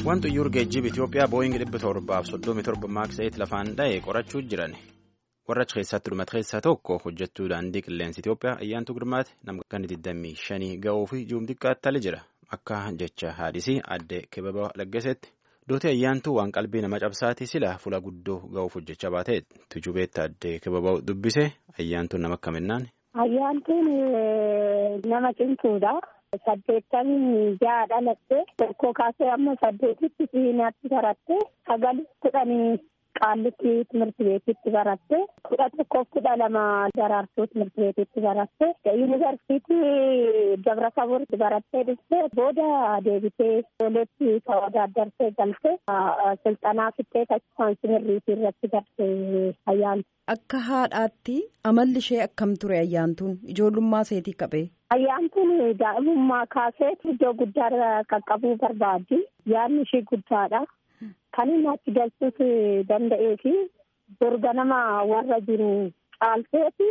Wanti iyyuu geejjiba Itoophiyaa booyingi dhibba torbaaf soddomii torba maaksa'iit lafaan dha'e qorachuu jiran warra achi keessatti dhumate keessaa tokko hojjettuu daandii qilleensa Itoophiyaa ayyaantu girmaati nama kan 25 ga'uu fi juum xiqqaattale jira akka jecha haadhisii addee kibaba laggaseetti dooti ayyaantuu waan qalbii nama cabsaati sila fuula guddoo ga'uuf hojjechaa baatee tujubeetti addee kibaba dubbise ayyaantuun nama akkaminnaan. Ayyaantuun nama cimtuudha. saddeettamii ja'a dhalatte tokko kaasee amma saddeetitti siinaatti baratte sagal kudhanii qaallitti timirti beetitti baratte kudha tokkoof kudha lama daraartuu timirti beetitti baratte yuunivarsiitii dabra taboorti barattee dhufte booda deebitee ijoolleetti tawaadaaddartee galte silxanaa fittee taasifaan simirriitii irratti garte ayyaantu. Akka haadhaatti amalli ishee akkam ture ayyaantuun ijoollummaa seetii qabee. Ayyaantuun daa'imummaa kaasee iddoo guddaa qaqqabuu barbaaddi. Yaadni ishee guddaadha. Kan inni achi galchuus danda'ee fi dorga nama warra jiru caalteeti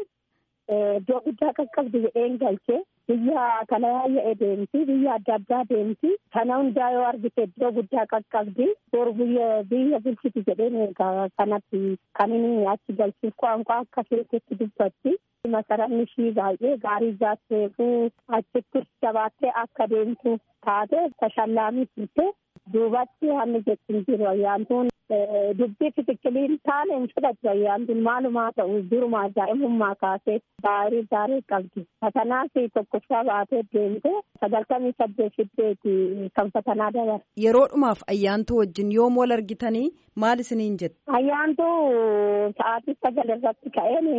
iddoo guddaa qaqqabdi jedheen galchee biyya kana yaa'ee deemti biyya adda addaa deemti kana hundaa yoo argite iddoo guddaa qaqqabdi bor biyya biyya bulchiti jedheen kanatti kan inni achi galchuuf qaanqaa akka keessatti dubbatti. Masaraan ishii baay'ee gaarii jaatteefu achitti jabaattee akka deemtu taate tashallaamii turte duubatti haalli jechuun jiru ayyaantuun dubbii fitikiliin taane hin fudhatu ayyaantuun maalumaa ta'u duruma daa'imummaa kaasee gaarii gaarii qabdi. Fatanaas tokkoffaa baatee deemte sagaltamii saddeet fiddeeti kan fatanaa dabar. Yeroodhumaaf ayyaantuu wajjin yoom wal argitanii maal isiniin jette? Ayyaantuu sa'aatii sagal irratti ka'een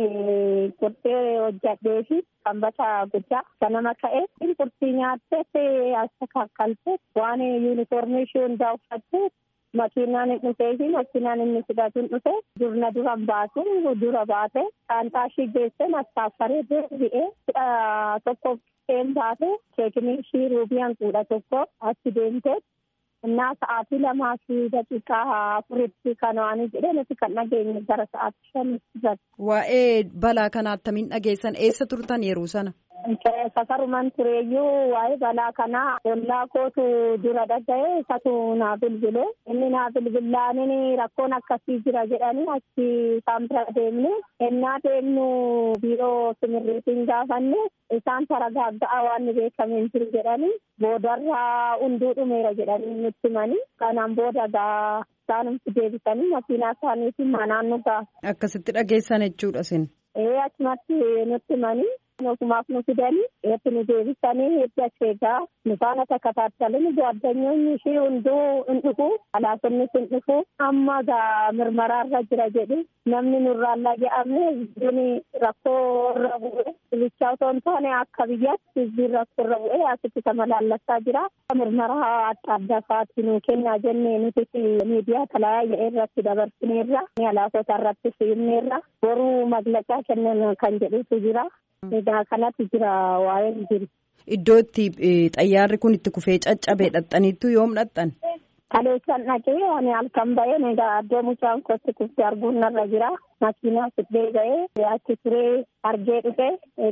qurxee hojjadhee fi sanbata guddaa ganama ka'ee qurxii nyaattee as kakkaltee waan yuunifoormii ishee hundaa uffattee makiinaan hin dhufee fi makiinaan inni fudhatu hin dhufe durna duran baasu dura baate saantaa ishii geessee mastaaffaree deebi'ee kudha tokko qeen baate keekinii ishii ruubiyaan kudha tokko achi deemtee እና ሰዓቲ ለማሲ ደቂቃ አፍሪቲ ከነዋኒ jedhe nuti kan dhageenye gara sa'aatii shanitti Waa'ee balaa kanaa attamiin dhageessan eessa turtan yeroo sana? Safaruman tureeyyuu waa'ee balaa kanaa ollaa kootu dura dhaga'e isatu naa bilbile inni naa bilbilaaniin rakkoon akkasii jira jedhanii achi isaan bira deemne ennaa deemnu biiroo simirriitiin gaafanne isaan taragaagga'a waan beekameen jiru jedhanii boodarraa hunduu dhumeera jedhanii nutti himanii kanaan booda gaa isaanumti deebisanii makiinaa isaaniitiin manaan nu ga'a. Akkasitti dhageessan jechuudha sin. Ee achumatti nutti himanii Ofumaaf nu fidanii eetti nu deebisanii hedduu asheegaa nu faana takkaattalanii ጓደኞonni ishee hunduu hin dhufu alaafonnis hin dhufu amma gaa mirmaraarra jira jedhu namni nurraallaa jedhamne biyyi rakkoo irra bu'e bichaa otoo hin taane akka biyyaatti biyyi rakkoo irra bu'e asitti tamalaallassaa jira mirmaraa adda addaa fa'aatti nu kennaa jennee nuti miidiyaa talaayyaa irratti dabarsineerra alaafota irratti fiinneerra boruu maglaqaa kennan kan jedhutu jira. Egaa kanatti jira waa'een jiru. Iddoo itti xayyaarri kun itti kufee caccabe dhaxxaniittu yoom dhaxxan? Kaleessan dhaqee ani halkan ba'een egaa iddoo mucaan kootti kuftee arguun narra jira. Makiinaa fidee ba'ee achi turee argee dhufe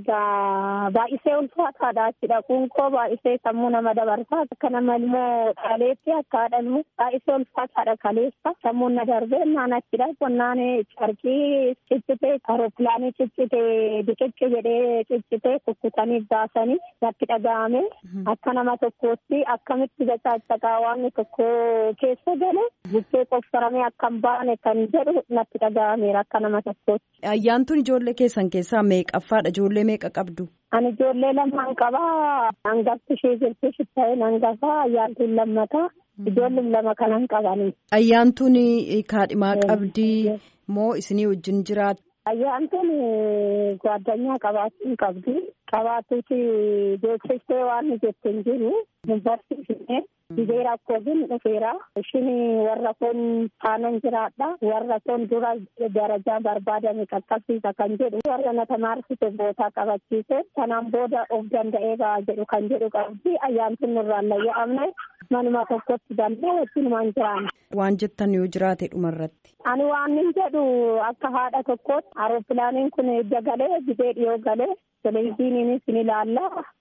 egaa baay'isee ulfaataadha achi dhaquun koo baay'isee sammuu nama dabarsaa akka nama ilmoo kaleetti akka haadhamu baay'isee ulfaataadha kaleessa sammuun na darbee naan achidha qonnaan carqii ciccite aeropilaanii ciccite biqicci jedhee ciccite kukkutanii baasanii natti dhaga'ame akka nama tokkootti akkamitti gacaacaqaa waan tokko keessa gale bukkee qofsaramee akka hin baane kan jedhu natti dhaga'ameera akka nama tokkootti. Ayyaantuun ijoollee keessan keessaa meeqaffaadha? Ijoollee meeqa qabdu? Ani ijoollee lamaan qabaa. Hangafti ishee jirti shitta'een hangafaa ayyaantuun lammataa. Ijoolleen lama kanan qabani. Ayyaantuun kaadhimaa qabdi moo isinii wajjin jiraatu? Ayyaantuun gwaaddanyaa qabaachuun qabdi. Qabaatuuti beeksistee waan jettin jiru nu barsiifne. Biyya rakkootiin dhufeera. Ishiin warra kun taanan jiraadha. Warra kun dura darajaa barbaadame qaqqabsiisa kan jedhu. Warra na tamaarsite bootaa qabachiise. Kanaan booda of danda'ee ba'a jedhu kan jedhu qabdi. Ayyaantuun nurraan layya'amne manuma tokkotti danda'e wajjinumaan jiraanne. Waan jettan yoo jiraate dhumarratti. Ani waan hin jedhu akka haadha tokkootti aeropilaaniin kun ejja galee gidee dhiyoo galee televezyiiniinis ni ilaalla.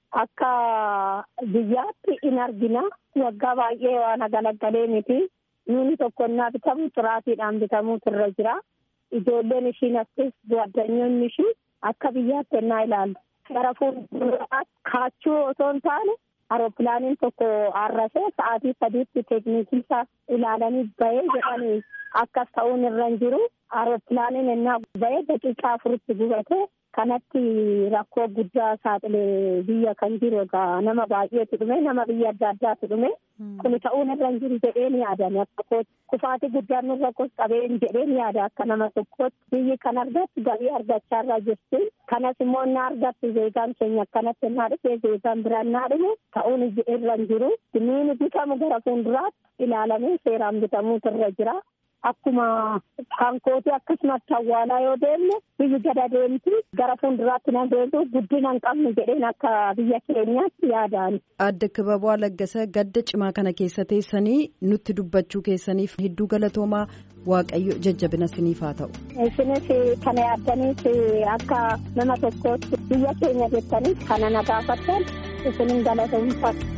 akka biyyaatti in argina waggaa baay'ee waan agalagalee miti nuuni tokkonnaa bitamu xuraatiidhaan bitamuutu irra jira ijoolleen ishiin akkas addanyoonni ishii akka biyyaatti ennaa ilaallu gara fuulduraatti kaachuu osoo hin taane aeropilaaniin tokko arrasee sa'aatii sadiitti teeknikii isaa ilaalanii bahee jedhanii akkas ta'uun irra hin jiru aeropilaaniin ennaa bahee daqiiqaa afuritti gubate kanatti rakkoo guddaa saaxilee biyya kan jiru egaa nama baay'eetu dhume nama biyya adda addaatu dhume kun ta'uun irra hin jiru jedhee ni yaadame akka kufaatii guddaan nurra qabeen jedhee ni yaada akka nama tokkootti biyyi kan argattu galii argachaa irra jirti kanas immoo na argattu zeegaan keenya akkanatti naa dhufee zeegaan biraan naa dhume ta'uun irra hin jiru nuuni bitamu gara fuulduraatti ilaalamee seeraan bitamuutu irra jira. Akkuma kan kooti akkasumatti awwaalaa yoo deemne biyyi gada deemti gara fuulduraatti na deemtu guddina hin qabnu jedheen akka biyya keenyaatti yaadaan. Adda Kibaboo Laggasa gadda cimaa kana keessa teessanii nutti dubbachuu keessaniif hedduu galatoomaa waaqayyo jajjabina siniif haa ta'u. Isinis kana yaaddaniif akka nama tokkootti biyya keenya jettaniif kana na gaafattan isinin galatoomfatu.